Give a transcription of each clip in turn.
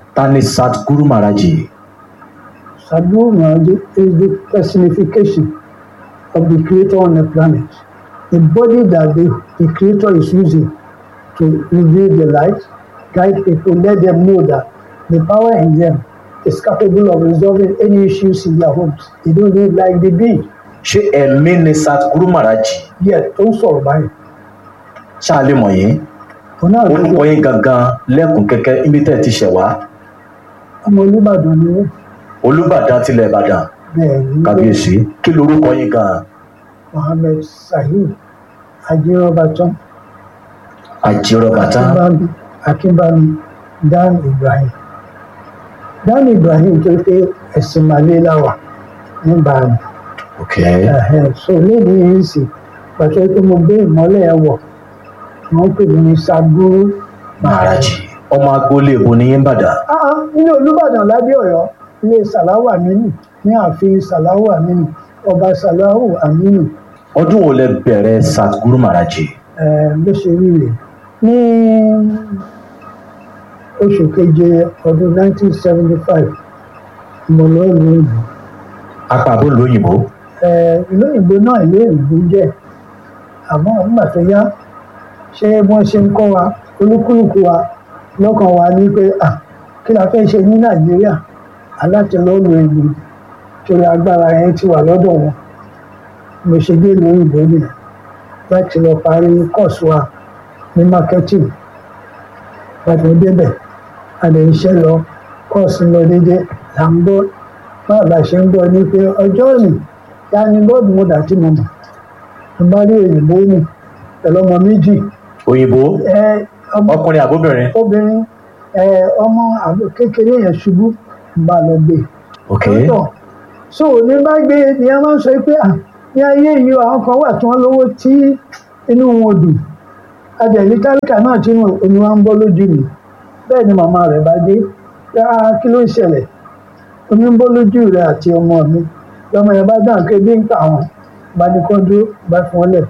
ta ni Sadhguru Maharaji Sadhguru Maharaj is the personification of the creator on the planet. The body that the, the creator is using to reveal the light, guide people, let them know that the power in them is capable of resolving any issues in their homes. They don't live like the bee. ṣé ẹ̀mí ni Sadhguru Maharaji Yet, tó ń sọ̀rọ̀ báyìí. ṣáà lè mọ̀ yín Òun náà ló orúkọ yín gangan lẹ́kùn kẹ́kẹ́ níbi tẹ́ ẹ ti ṣẹ̀ wá ọmọ Olúbàdàn ni wọ́n. Olúbàdàn tilẹ̀ Ìbàdàn Bẹ́ẹ̀ ni kábíyèsí kí lorúkọ yín gan Mohammed Sahid Ajírọ́bàtán àjírọ̀bàtà Akínbámi Akínbámi Dan Ibrahim. Dan Ibrahim tó pé ẹ̀sìn Màlẹ́ láwà ní Bàmí. ok so lédi yìí sì pàṣẹ pé mo gbé ìmọ́lẹ̀ ẹ̀ wọ̀ wọ́n pè mí ní Sadhguru Maharaji ọmọ agboolé èbó ní yín bàdàn Ah, ah, ilé Olúbàdàn lábẹ́ Ọ̀yọ́ ilé Sàláwù Àmínù ní ààfin Sàláwù Àmínù ọba Sàláwù Àmínù ọdún wo lẹ bẹ̀rẹ̀ Sadhguru Maharaji eh, ló ṣe rí rèé ní oṣù keje ọdún 1975 mo lọ ìlú ìlú apá àbó lóyìnbó ìlú ìlú náà ìlú ìlú jẹ́ àmọ́ nígbà tó yá ṣé wọ́n ṣe ń kọ́ wa olúkúlùkù wa lọ́kàn wa ní pé ah kí la fẹ́ ṣe ní Nàìjíríà alátìlọ́lù ìlú torí agbára yẹn ti wà lọ́dọ̀ wọn mo ṣe dé ìlú òyìnbó nìyẹn láti lọ parí kọ́ọ̀sì wa ní marketing láti mo débẹ̀ àdé iṣẹ́ lọ kọ́ọ̀sì lọ dédé là ń gbọ́ báwo la ṣe ń gbọ́ ní pé ọjọ́ òní ya ni bọ́ọ̀dù mo dà tí mo mọ̀ mo bá rí òyìnbó nì pẹ̀lú ọmọ méjì òyìnbó ẹ ọmọ ọkùnrin àbóbìnrin obìnrin ẹ ọmọ àbò kékeré yẹn ṣubú ń bá lọ gbé ok lọ́tọ̀ so ní bá gbé ni a máa ń sọ pé à ní ayé yìí àwọn kan wà tí wọ́n lówó tí inú wọn dùn adẹ̀lí tálíkà náà tí wọn omi wa ń bọ́ lójú mi bẹ́ẹ̀ ni màmá rẹ̀ bá dé pé ah kí ló ń ṣẹlẹ̀ omi ń bọ́ lójú rẹ̀ àti ọmọ mi lọ́mọ yẹn bá dáhùn pé bí ń pa àwọn bá ní kó dúró bá fún ọ lẹ̀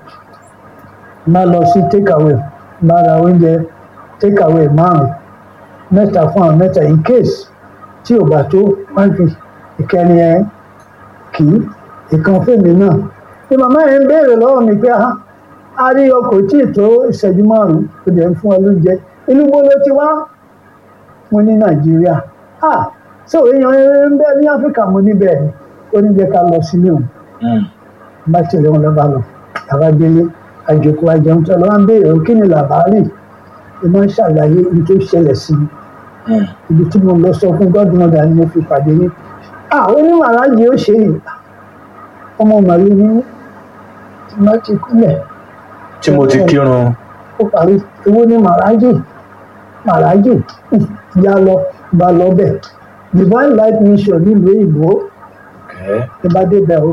má lọ sí take away má ra oúnjẹ take away márùn mẹ́ta fún àwọn mẹ́ta in case tí ò bá tó wọ́n fi ìkẹni ẹ kì í ìkan fèmí náà ni màmá yẹn ń béèrè lọ́wọ́ mi pé ah a rí ọkọ̀ tí ì tó ìṣẹ́jú márùn-ún tó dẹ̀ ń fún ọ lóúnjẹ inú bó ló ti wá mo ní nàìjíríà ah so èèyàn ń bẹ ní áfíríkà mo níbẹ̀ ni ó ní jẹ́ ká lọ sílé òun Mm. bá tẹ̀lé wọn lọ́ba lọ àwa délé àjòkó àjẹun tó lọ́wọ́ ń béèrè kí ni làbárì ẹ máa ń ṣàlàyé ibi tó ṣẹlẹ̀ sí mi Mm. ibi tí mo lọ sọ fún godmother ni mo fi pàdé yín ah onímọ̀ aláàjì ó ṣe é ọmọ màlúù ní tí má ti kúlẹ̀ tí mo ti kírun ó parí owó ní màrájì màrájì hmm, yá lọ bá lọ bẹ̀ divine light mission nílùú èyìnbó ok ní bá débẹ̀ o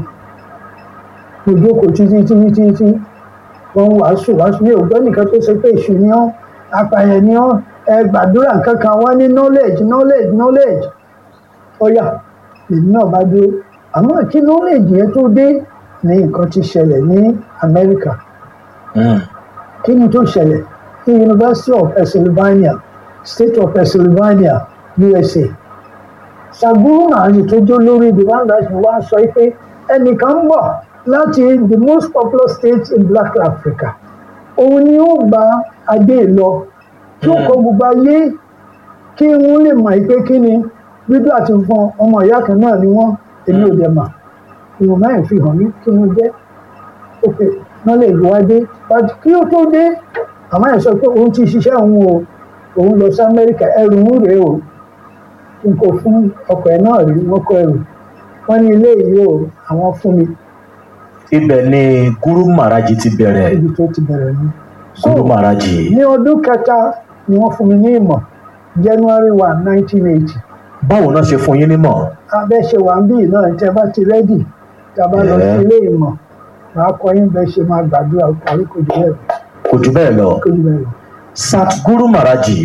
mo jókòó títí títí títí wọ́n ń wàásù wàásù ní ògbọ́n nìkan tó ṣe pé èṣù ni ọ́ apààyàn ni ọ́ ẹ gbàdúrà kankan wọ́n ní knowledge knowledge knowledge ọ̀yà èmi náà bá dúró àmọ́ kí knowledge yẹn tó dé ní nǹkan ti ṣẹlẹ̀ ní Amẹ́ríkà Mm. kí ni tó ṣẹlẹ̀ ní University of Pennsylvania State of Pennsylvania USA Sadhguru Maharaji tó jó lórí the one that wá sọ pé ẹnìkan ń bọ̀ láti the most popular state in Black Africa òun ni ó gba adé lọ tí ó kọ gbogbo ayé kí wọ́n lè mọ̀ pé kí ni dúdú àti funfun ọmọ ìyá kan náà ni wọ́n èmi ò dẹ̀ mà ìwọ̀n mẹ́rin fi hàn mí kí wọ́n jẹ́ òkè knowledge wá dé but kí ó tó dé àmọ́ ẹ̀ sọ pé òun ti ṣiṣẹ́ òun o òun lọ sí Amẹ́ríkà ẹrù ń rèé o n kò fún ọkọ̀ ẹ̀ náà rí wọ́n kọ ẹrù wọ́n ní ilé yìí o àwọn fún mi ibẹ̀ ni Guru Maharaji ti bẹ̀rẹ̀ ibi tó ti bẹ̀rẹ̀ ni. So, Guru Maharaji ní ọdún kẹta ni wọ́n fún mi ní ìmọ̀ January one nineteen eighty báwo náà ṣe fún yín nímọ̀ abẹ́ ṣe wà ń bí náà tẹ́ bá ti rẹ́dì tá a bá lọ sí Yeah. ilé ìmọ̀ màá kọ́ yín bẹ́ẹ̀ ṣe máa gbàdúrà parí kò jù bẹ́ẹ̀ lọ, kò jù bẹ́ẹ̀ lọ kò jù bẹ́ẹ̀ lọ. Sadhguru Maharaji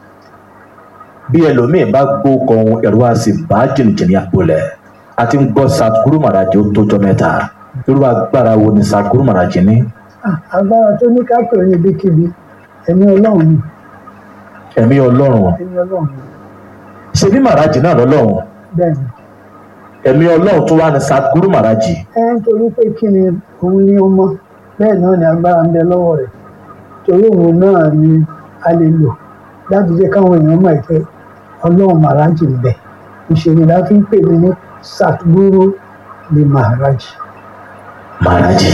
bí ẹlòmíì bá gbó kan ẹ̀rọ àti bá jìnnìjìnnì àpòlẹ̀ àti ń gbọ́ Sadhguru Maharaji ó tójọ́ mẹ́ta irú agbára wo ni Sadhguru Maharaji ní Ah, agbára tó ní ká pè ní ibikíbi ẹ̀mí ọlọ́run ni ẹ̀mí ọlọ́run ẹ̀mí ọlọ́run ni ṣe bí màrájì náà lọ́lọ́run bẹ́ẹ̀ ni ẹ̀mí ọlọ́run tó wà ní Sadhguru Maharaji ẹ nítorí pé kí ni òun ní ọmọ bẹ́ẹ̀ náà ni agbára ń bẹ lọ́wọ́ rẹ̀ torí òun náà ni a lè lò láti jẹ́ káwọn èèyàn mọ̀ pé ọlọ́run Maharaji ń bẹ ìṣèlú la fi ń pè mí ní Sadhguru ni Maharaji. Maharaji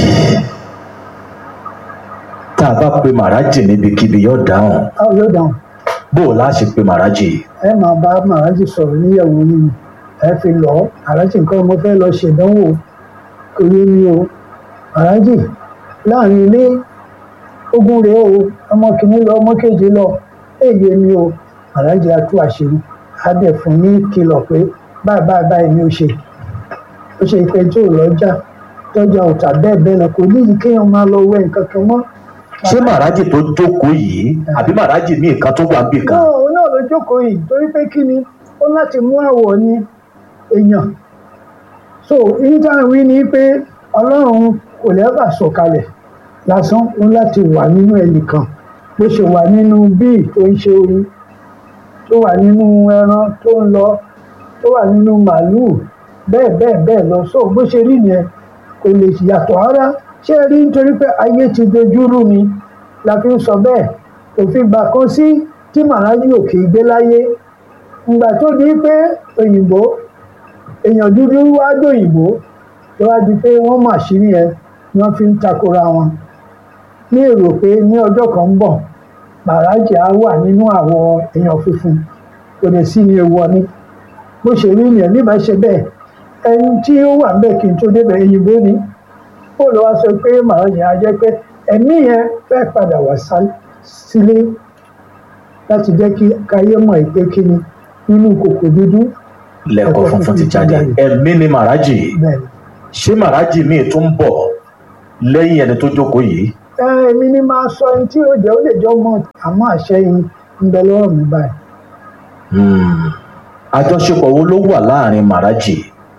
tá a bá pe Maharaji níbikíbi yóò dáhùn báwo yóò dáhùn bó o láṣẹ pe Maharaji ẹ máa bá Maharaji sọ̀rọ̀ níyàwó yìí ẹ fi lọ Maharaji nǹkan mo fẹ́ lọ ṣèdánwò kò yé mi o Maharaji láàrin ilé ogun rèé o ọmọ kìíní lọ ọmọ kejì lọ èyí mi o Maharaji á tú àṣírí á dẹ̀ fún ní kìlọ̀ pé báyìí báyìí báyìí ni ó ṣe ó ṣe pé tó lọ́jà tọ́jà ọ̀tà bẹ́ẹ̀ bẹ́ẹ̀ lọ kò níyì kéèyàn máa lọ wẹ nǹkan kan mọ́. ṣé Maharaji tó jókòó yìí àbí Maharaji míì kan tó wà níbì kan náà òun náà ló jókòó yìí torí pé kí ni ó láti mú àwọ̀ ní èèyàn so ìyíta wí ni pé ọlọ́run kò lẹ́bà sọ̀kalẹ̀ lásán ó láti wà nínú ẹnìkan bó ṣe wà nínú bíi tó ń ṣe orí tó wà nínú ẹran tó ń lọ tó wà nínú màálùú bẹ́ẹ̀ bẹ́ẹ̀ bẹ́ẹ̀ lọ so bó ṣe rí yẹn kò lè yàtọ̀ rárá ṣé ẹ rí nítorí pé ayé ti dojúrú ni la fi ń sọ bẹ́ẹ̀ òfin gbà kan sí tí Maharaji ò kì í gbé láyé ìgbà tó di pé òyìnbó èèyàn dúdú wá dòyìnbó tó wá di pé wọ́n mà sí yẹn ni wọ́n fi ń takora wọn ní èrò pé ní ọjọ́ kan ń bọ̀ Maharaji á wà nínú àwọ̀ èèyàn funfun kò lè sí ní ewu ọní bó ṣe rí yẹn nígbà ṣe bẹ́ẹ̀ ẹni tí ó wà ń bẹ̀ kí n tó débẹ̀ òyìnbó ni ó lọ wá sọ pé Maharaji á jẹ́ pé ẹ̀mí yẹn fẹ́ padà wá sílé láti jẹ́ kí káyé mọ̀ pé kí ni nínú kòkò dúdú lẹ́kọ̀ọ́ funfun ti jáde ẹ̀mí ni Maharaji bẹ́ẹ̀ ni. ṣé Maharaji míì tó ń bọ̀ lẹ́yìn ẹni tó jókòó yìí ẹ èmi ni máa sọ ẹni tí ó jẹ́ ó lè jọ mọ́ àmọ́ àṣẹ yìí ń bẹ lọ́wọ́ mi báyìí. Hmm. àjọṣepọ̀ wo ló wà láàrin Maharaji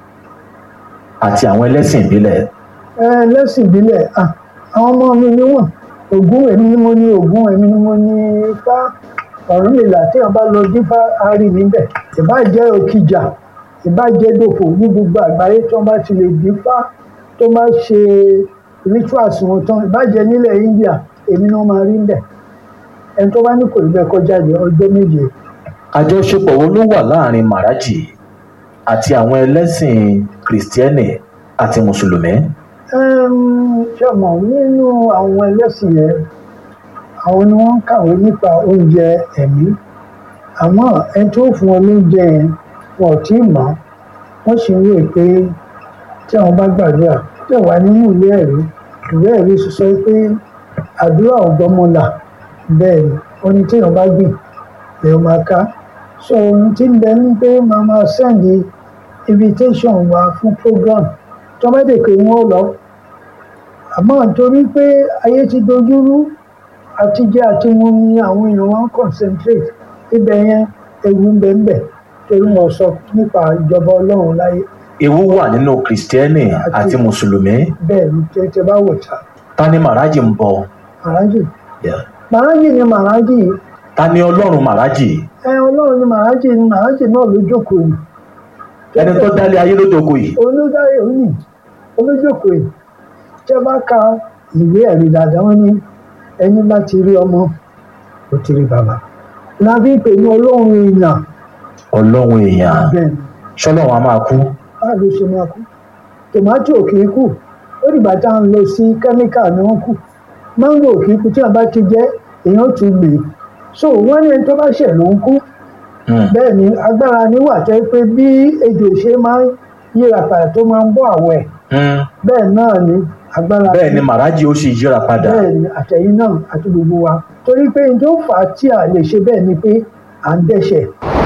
àti àwọn ẹlẹ́sìn ìbílẹ̀ ẹ lẹ́sìn ìbílẹ̀ ah, àwọn ọmọ mi ni wọ́n Ògún èmi ni mo ní Ògún èmi ni mo ní Ifá Ọ̀rúnmìlà tí wọ́n bá lọ dífá ari níbẹ̀ ìbá jẹ́ Òkìjà ìbá jẹ́ Dòfò ní gbogbo àgbáyé tí wọ́n bá ti lè dífá tó bá ṣe rituals wọn tán ìbá jẹ́ nílẹ̀ India èmi ni wọ́n máa rí níbẹ̀ ẹni tó bá ní kò rí bẹ́ẹ̀ kọjá ní ọjọ́ méje àjọṣepọ̀ wo ló wà láàrin Maharaji àti àwọn ẹlẹ́sìn kìrìsìtẹ́nì àti mùsùlùmí ṣọmọ nínú àwọn ẹlẹ́sìn yẹn àwọn ni wọ́n ń kàwé nípa oúnjẹ ẹ̀mí àmọ́ ẹni tó fún wọn lóúnjẹ yẹn wọn ò tí ì mọ̀ wọ́n sì ń rò pé tí àwọn bá gbàdúrà tẹ̀ wá nínú ìwé ẹ̀rí ìwé ẹ̀rí sọ pé àdúrà ọ̀gbọ́mọlà bẹ́ẹ̀ ni ó ní téèyàn bá gbìn lèèyàn máa ká so ohun tí ń bẹ ní pé màá máa sẹ́ndì invitation wa fún program tó bá dé pé wọ́n lọ àmọ́ nítorí pé ayé ti dojúrú àti jẹ àti mu ni àwọn èèyàn wọn concentrate ibẹ̀ yẹn ewu ń bẹ ń bẹ torí wọn sọ nípa ìjọba Ọlọ́run láyé ewu wà nínú kìrìsìtẹ́nì àti mùsùlùmí bẹ́ẹ̀ ni tètè bá wò ta ta ni Maharaji ń bọ Maharaji Yeah. Maharaji ni Maharaji ta ni ọlọ́run Maharaji ẹ Ọlọ́run ni Maharaji ni Maharaji náà ló jókòó yìí ẹni tó dálé ayé ló jókòó yìí olùdarí òní olójókòó yìí tẹ́ bá ka ìwé ẹ̀rí dáadáa wọn ní ẹni bá ti rí ọmọ ó ti rí bàbá lábí pè ní ọlọ́run èèyàn ọlọ́run èèyàn bẹ́ẹ̀ ni ṣọlọ́run a máa kú báà ló ṣe máa kú tòmátì ò kì í kù ó dìgbà tá à ń lọ sí kẹ́míkà ni wọ́n kù máńgò ò kì í kù tí wọ́n bá ti jẹ́ èèyàn tún gbè é so wọ́n ní ẹni tó bá ṣẹ̀ ló ń kú Hmm. bẹ́ẹ̀ ni agbára níwà tẹ́ pé bí ejò ṣe máa ń yíra padà tó máa ń bọ́ àwọ̀ ẹ̀ Hmm. bẹ́ẹ̀ náà ni agbára bẹ́ẹ̀ ni Maharaji ó sì yíra padà bẹ́ẹ̀ ni àtẹ̀yìn náà àti gbogbo wa torí pé n tó fà á tí a lè ṣe bẹ́ẹ̀ ni pé à ń dẹ́ṣẹ̀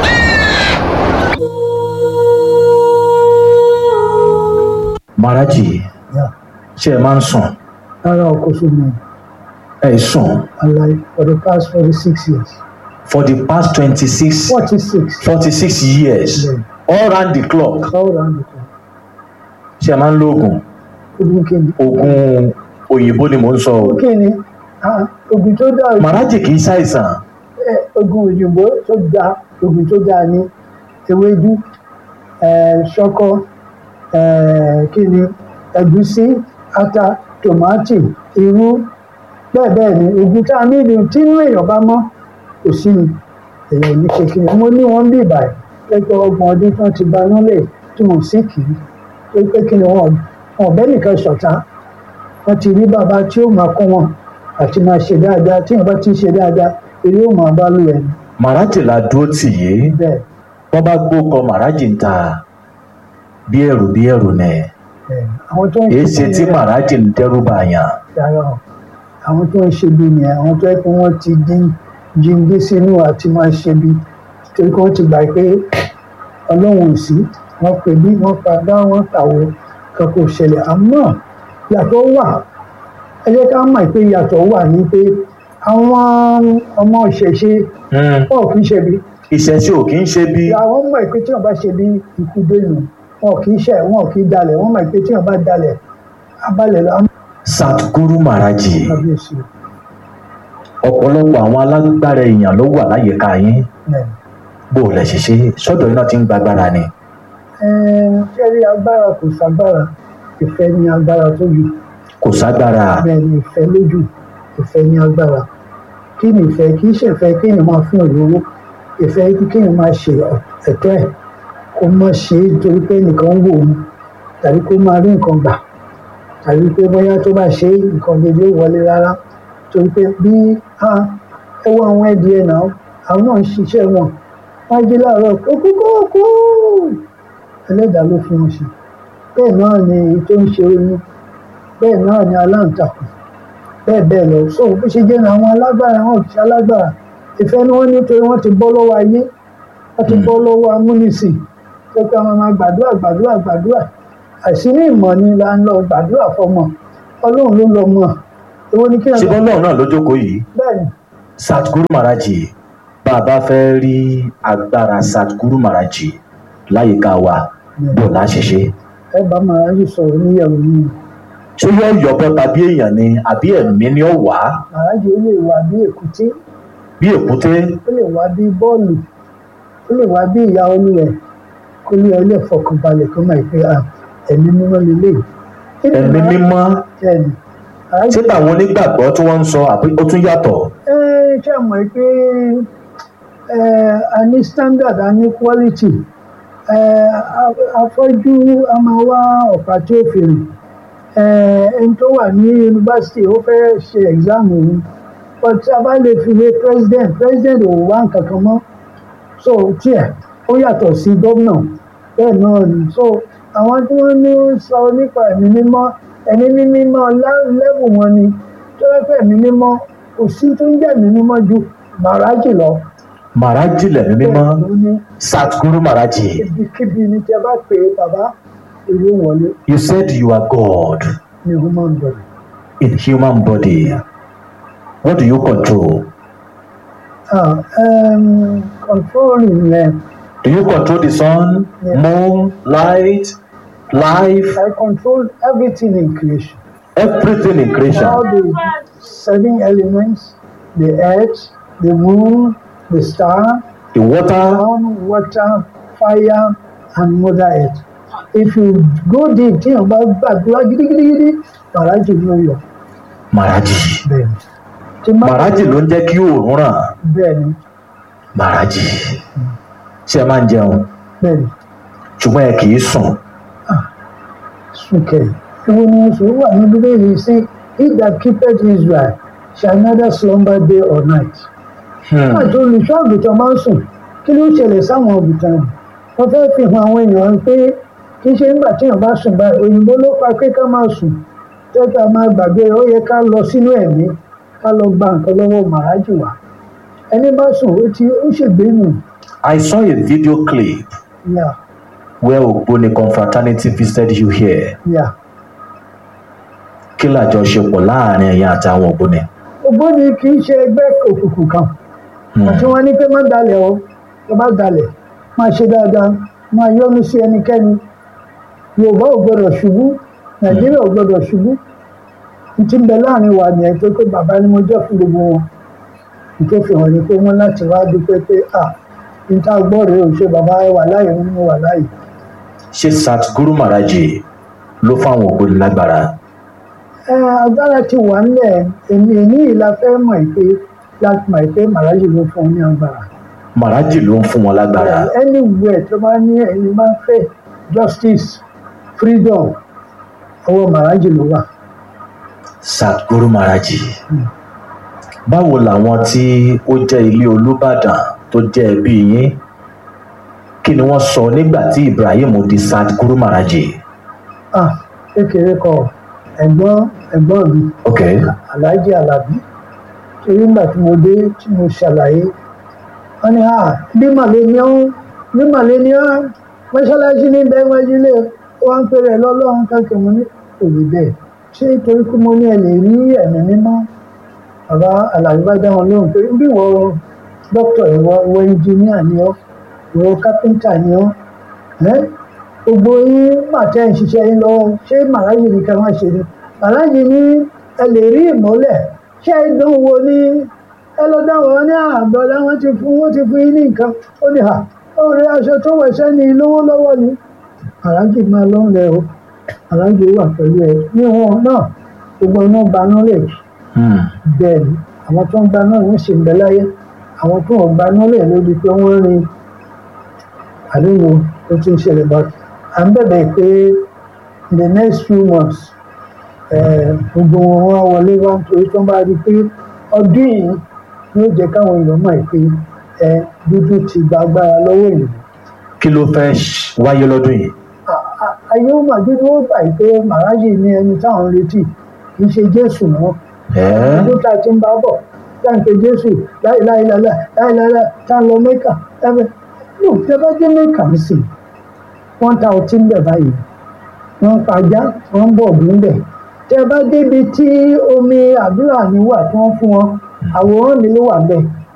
Maharaji ṣé ẹ máa ń sùn rárá ọkọ̀ sómi ẹ sùn aláì for the past forty six years for the past twenty six forty six forty six years Bẹ́ẹ̀. all round the clock all round the clock ṣé ẹ máa ń lo oògùn ogun kìíní oògùn òyìnbó ni mò ń sọ o kìíní ah, ogun tó dáa Maharaji kì í ṣàìsàn ẹ, ogun òyìnbó tó dáa ogun tó dáa ni ewédú eh, ṣọkọ eh, kí ni ẹ̀gúsí ata tòmátì irú bẹ́ẹ̀ bẹ́ẹ̀ ni oògùn tá a ní ìlú tí inú èèyàn bá mọ́ kò sí ni èèyàn ò ní ṣe kí ni mo ní wọn bí ìbàyẹ̀ lẹ́gbẹ́ ọgbọ̀n ọdún tí wọ́n ti ba nílẹ̀ tí wọ́n sì kì í tó pé kí ni wọn wọn ọ̀bẹ nìkan ṣọ̀tá wọ́n ti rí bàbá tí ó máa kọ́ wọn àti máa ṣe dáadáa tí wọ́n bá ti ṣe dáadáa eré ó máa bá lù ẹ̀ ní màrájì la dúró tì yé bẹ́ẹ̀ wọ́n bá gbókọ màrájì ń ta bí ẹrù bí ẹrù nẹ bẹ́ẹ̀ àwọn tó ń èé ṣe tí bí màrájì ń dẹ́rù bàyàn rárá o àwọn tó ń ṣe bí ni àwọn tó yẹ kí wọ́n ti dín jíǹde sínú àti máa ṣe bí torí kí wọ́n ti gbà pé ọlọ́run ò sí wọ́n pè bí wọ́n padà wọ́n tàwọ̀ kankan ò ṣẹlẹ̀ àmọ́ yàtọ̀ wà ẹ jẹ́ ká mọ̀ pé yàtọ̀ wà ní pé àwọn ọmọ ìṣẹ̀ṣe Hmm, wọn ò kì í ṣe bí ìṣẹ̀ṣe ò kí ń ṣe bí àwọn mọ̀ pé tí wọ́n bá ṣe bí ikú dénú wọn ò kì í ṣe wọn ò kì í dalẹ̀ wọ́n mọ̀ pé tí wọ́n bá dalẹ̀ abalẹ̀ lọ àmọ́ Satguru màrájì kábíyèsí ọ̀pọ̀lọpọ̀ àwọn alágbára èèyàn ló wà láyìíká yín ẹ̀ bó o lẹ ṣe ṣe sọ́dọ̀ iná ti ń gbàgbára ni kẹ́rí agbára kò ságbára ìfẹ́ ní agbára tó jù kò ságbára bẹ́ẹ̀ ni ìfẹ́ lójú ìfẹ́ ní agbára kí ni ìfẹ́ kì í ṣe ìfẹ́ kéèyàn máa fún òróró ìfẹ́ kéèyàn máa ṣe ẹ̀tọ́ ẹ̀ kó má ṣe é torí pé nìkan ń wò ó tàbí kó máa rí nǹkan gbà tàbí pé bóyá tó bá ṣe é nǹkan dédé wọlé rárá torí pé bí ah, ẹ wọ àwọn ẹdí ẹ náà àwọn náà ń ṣiṣẹ́ wọn wọ́n á jí láàárọ̀ kókókókó ẹlẹ́dàá ló fún wọn ṣe bẹ́ẹ̀ náà ni èyí tó ń ṣe oyún bẹ́ẹ̀ náà ni aláǹtakùn bẹ́ẹ̀ bẹ́ẹ̀ lọ so bó ṣe jẹ́ ní àwọn alágbára wọn kì í ṣe alágbára ìfẹ́ ni wọ́n ní torí wọ́n ti bọ́ lọ́wọ́ ayé wọ́n ti bọ́ lọ́wọ́ amúnisìn tó pé àwọn máa gbàdúrà gbàdúrà gbàdúrà àìsí ní ìmọ̀ ni là ń lọ gbàdúrà fọmọ ọlọ́run ló lọ mọ̀ èwo ni kí ẹ ṣé bọ́lọ́run náà ló jókòó yìí bẹ́ẹ̀ ni Satguru màrájì bá a bá fẹ́ rí agbára Satguru màrájì láyìíká wa bó o láṣẹ ṣe ẹ bá màrájì sọ̀rọ̀ níyàwó yìí ṣé yóò yọbọ tàbí èèyàn ni àbí ẹ̀mí ni ó wà á màrájì ó lè wà bí èkúté bí èkúté ó lè wá bí bọ́ọ̀lù ó lè wá bí ìyá olúwẹ̀ kó lé ọ lè fọkànbalẹ̀ kó máa pé à ẹ̀mí mímọ́ lélẹ̀ ẹ̀mí mímọ́ ẹ̀mí ṣé táwọn onígbàgbọ́ tí wọ́n ń sọ àbí ó tún yàtọ̀ ẹ ṣe mọ̀ pé ẹ a ní standard a ní quality ẹ a- afọ́jú a máa wá ọ̀pá tí ó fi rìn ẹ ẹni tó wà ní yunifásitì ó fẹ́ ṣe exam òun but tí a bá lè fi wé president president ò wá nǹkan kan mọ́ so tiẹ̀ ó yàtọ̀ sí gómìnà bẹ́ẹ̀ náà ni so àwọn tí wọ́n ní ó ń sọ nípa ẹ̀mí mímọ́ ẹ̀mí mímọ́ lẹ́bù wọn ni tó yẹ pé ẹ̀mí mímọ́ kò sí tó ń jẹ́ ẹ̀mí mímọ́ ju màrájì lọ. màrájì lẹ̀mí mímọ́ Bẹ́ẹ̀ ló ní Satguru màrájì ibikíbi ni tí a bá pè é bàbá èrè wọlé you said you are God ní human body. in human body what do you control Ah, um, controlling yẹn do you control the sun Yeah. moon light life I control everything in creation. everything in creation all the seven elements, the earth, the moon, the star, the water ground, water, fire, and Mother Earth. If you go deep, tí yàn bá gbàdúrà gidigidigidi, màrájì ló yọ. màrájì Bẹ́ẹ̀ni. Tí má- màrájì ló ń jẹ́ kí oòrùn ràn Bẹ́ẹ̀ni, màrájì ṣé ẹ máa ń jẹun bẹ́ẹ̀ni, ṣùgbọ́n ẹ kì í sùn súnkẹ̀. Ìwọ ni oṣù wà ní Bíbélì sí, he that keepeth Israel shall neither slumber day or night. Hmm. àti olùṣọ́ àgùntàn máa ń sùn kí ló ṣẹlẹ̀ sáwọn àgùntàn rẹ̀ wọ́n fẹ́ fi hàn àwọn èèyàn pé kì í ṣe nígbà tí èèyàn bá sùn báyìí òyìnbó ló pa pé ká máa sùn tẹ́tà máa gbàgbé ó yẹ ká lọ sínú ẹ̀mí ká lọ gba nǹkan lọ́wọ́ màrájì wá ẹni bá sùn ó ti ó ṣègbè nù I saw a video clip yà where Ogboni confraternity visited you here yà kí làjọṣepọ̀ láàrin ẹ̀yin àti àwọn Ògbóni ògbóni kì í ṣe ẹgbẹ́ òkùnkùn kan Hmm. àti wọn ní pé má dalẹ̀ o tó bá dalẹ̀ máa ṣe dáadáa máa yọ́nú sí ẹnikẹ́ni yorùbá ò gbọdọ̀ ṣubú nàìjíríà ò gbọdọ̀ ṣubú n ti ń bẹ láàrin wa nìyẹn tó pé bàbá ni mo jẹ́ fún gbogbo wọn n tó fi hàn ní pé wọ́n láti wá dúpẹ́ pé à níta gbọ́ rèé ò ṣe bàbá wà láyé nínú wà láyé ṣé Satguru Maharaji ló fáwọn ògbóni lágbára ẹ agbára ti wà nílẹ̀ èmi ní ìlà fẹ́ mọ̀ pé láti mọ̀ pé màrájì ló fún un ní agbára Maharaji ló ń fún wọn lágbára anywhere tó bá ní ẹni máa ń fẹ́ justice freedom ọwọ́ màrájì ló wà. Satguru Maharaji báwo làwọn tí ó jẹ́ ilé Olúbàdàn tó jẹ́ ẹbí yín kí ni wọ́n sọ nígbà tí Ibrahim di Satguru Maharaji ah kékeré kọ ẹ̀gbọ́n ẹ̀gbọ́n mi ok alhaji alabi torí nígbà tí mo dé tí mo ṣàlàyé wọn ni ah bí màlẹ ni ó bí màlẹ ni ó mọ́ṣáláṣí ní bẹ́ẹ̀ wájú lé wọn ń pèrè lọ́lọ́run kankan mo ní òbí bẹ́ẹ̀ ṣé torí pé mo ní ẹ lè rí ẹ̀mí mímọ́ bàbá alabi bá dá wọn lóhùn pé bí ìwọ dókítà ìwọ ìwọ ẹnjìníà ni ọ ìwọ kápẹ́ńtà ni ọ ẹ́ gbogbo yín màtẹ́ ń ṣiṣẹ́ yín lọ́wọ́ ṣé màláyé ni ká má ṣe ni màláyé ní ẹ lè rí ìmọ́lẹ̀ ṣé ìdánwò ní ẹ lọ dáwọ̀ wọn ní àbọ̀dá wọn ti fún wọn ti fún yín ní nǹkan ó ní à ó rí aṣọ tó wẹ̀ sẹ́ni lówó lọ́wọ́ ni màláyé máa lọ́ rẹ o màláyé wà pẹ̀lú ẹ ní wọn náà gbogbo iná ba knowledge hmm. bẹ́ẹ̀ ni àwọn tó ń gba náà wọ́n sì ń bẹ láyé àwọn tó ń gba knowledge lórí pé wọ́n rin àdéhùn tó ti ń ṣẹlẹ̀ bá à ń bẹ̀bẹ̀ pé in the next few months eh, gbogbo wọn wá wọlé wá nítorí tó ń bá rí i pé ọdún yìí yóò jẹ́ káwọn èèyàn mọ̀ pé ẹ dúdú ti gba agbára lọ́wọ́ èèyàn kí ló fẹ́ ṣ- wáyé lọ́dún yìí ayé ó mà dúdú ó gbà pé màrájì ní ẹni táwọn ń retí kì í ṣe jésù náà ẹ́ ọdún tá a ti ń bá bọ̀ tá à ń pe jésù láìláìláìlá láìláìlá tá à ń lọ mẹ́kà ẹ̀fẹ̀ yóò tẹ́ bá dé mẹ́kà ń sìn wọ́n ta ọtí ń bẹ̀ báyìí wọ́n ń pajá wọ́n ń bọ̀ ọ̀dún bẹ̀ tẹ́ bá débi tí omi àdúrà mi wà tí wọ́n fún wọn àwòrán mi ló wà bẹ́ẹ̀